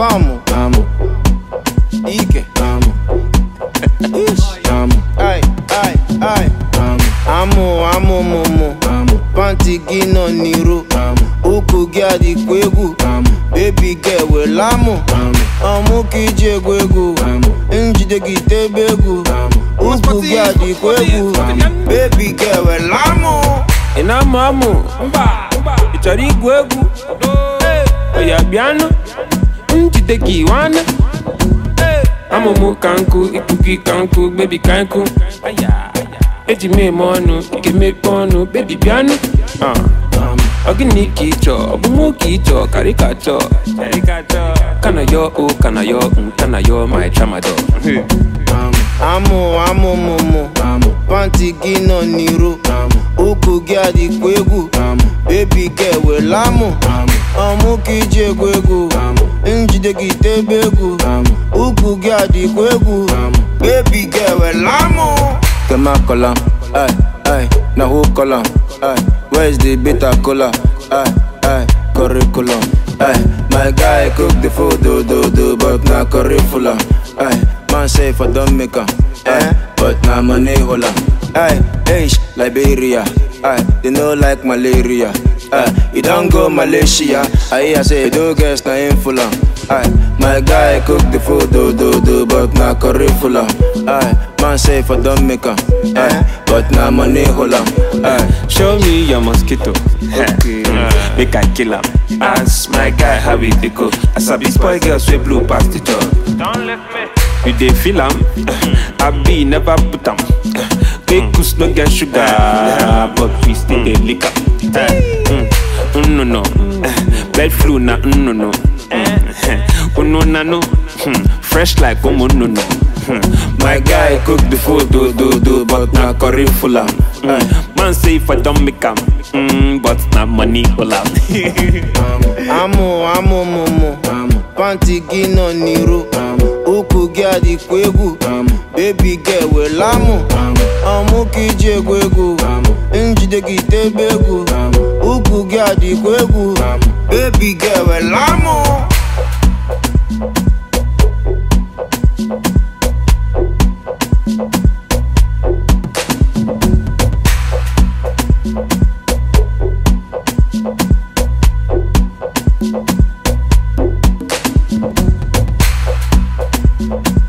Come, Amo, Ike. amo, Ish. amo, Ay, ay, ay. amo, Amụ, amụ, mụmụ. amo, Panti gị nọ n'iro. amo, Ụkwụ gị adịkwa egwu. amo, Baby girl wela amụ. amo, Ọmụ ka iji egwu egwu. amo, Njide gị tebe egwu. amo. Ụkwụ gị adịkwa egwu. Baby girl wela amụ. ị na-amụ amụ ị chọrọ igwu egwu oya bịanụ njide gị nwanne amụmụ ka nkụ ikuku ka nkụ bebi ka nkụ eji m eme ọnụ ị ga-emepe ọnụ bebi bịanụ Ah. ọ gịnị ka ị chọọ ọ bụ mụ ka ị chọọ karịkachọ kana yọ o kana yọ nkana yọ my tramadol Amụ, amụ, mụmụ. Panti gị nọ n'iro. Ụkwụ gị adịkwa egwu. Baby girl wela amụ. Ọmụ ka iji egwu egwu. Njide gị tebe egwu. Ụkwụ gị adịkwa egwu. Baby girl wela amụ. Kema kola, ay, ay, na who kola, ay, where's the bitter cola, ay, ay, curriculum, ay, my guy cook the food, do, do, do, but na curriculum, ay, man say for don't make am, ay, but na money hola, ay, H, Liberia, ay, they no like malaria, ay, you don't go Malaysia, ay, I say, do guess na in full Aye, my guy cook the food, do do do, but na curriculum. Aye, man say for don't make am. Aye, but na money hola. Aye, Show me your mosquito. Okay. Uh, Make I kill him. Ask my guy how it dey go. As I be spoil girls we blue past the job. Don't let me. You dey feel am? I be never put am. Kekus no get sugar, but we still dey lick am. Mm, mm, no no, bed flu na mm, no no. Oh no na no, Hmm, fresh like oh no no. Hmm, my guy cook the food, do do do, but na curriculum. Aye, Man say if I don't make am, mm, but na money all out. Amụ, amụ, mụmụ. Panti gị nọ n'iro. Ụkwụ gị adịkwa egwu. Baby girl wela amụ. Ọmụ ka iji egwu egwu. Njide gị tebe egwu. Ụkwụ gị adịkwa egwu. Baby girl wela amụ. amo.